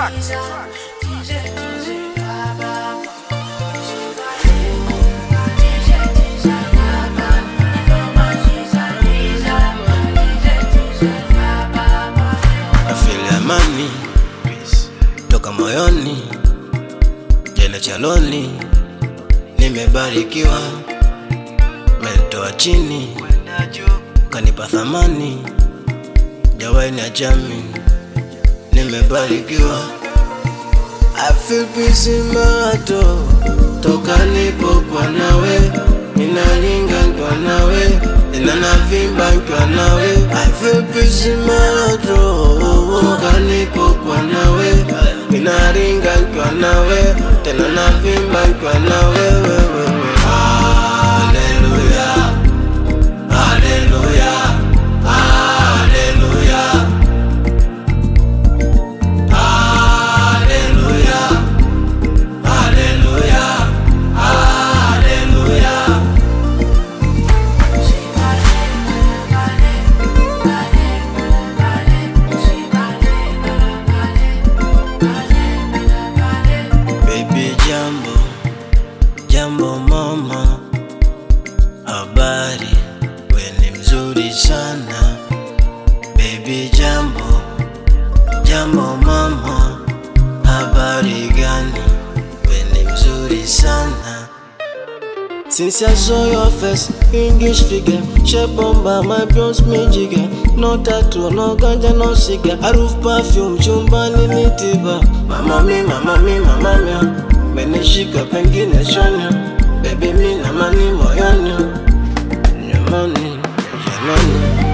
tracks. Afili amani toka moyoni, jana chaloni, nimebarikiwa, mentoa chini, kanipa thamani, jawai na jami, nimebarikiwa. I feel peace in my heart, toka nipokuwa nawe, ninalinga nikiwa nawe, tena navimba nikiwa nawe. I feel peace in my heart, toka nipokuwa nawe, ninalinga nikiwa nawe, tena navimba nikiwa nawe. wewe. Hallelujah, hallelujah, hallelujah. Hallelujah. Hallelujah. Hallelujah. Baby jambo, jambo mama, habari, we ni mzuri sana. Baby jambo, jambo mama, habari gani? We ni mzuri sana. Since I saw your face, English figure, shape bomba, my bronze me jigger. No tattoo, no ganja, no cigar. Harufu perfume, chumbani ni tiba. Mama mi, mama mi, mama mi, menishika pengine shonya. Baby mi na mani moyoni, nyamani, jamani.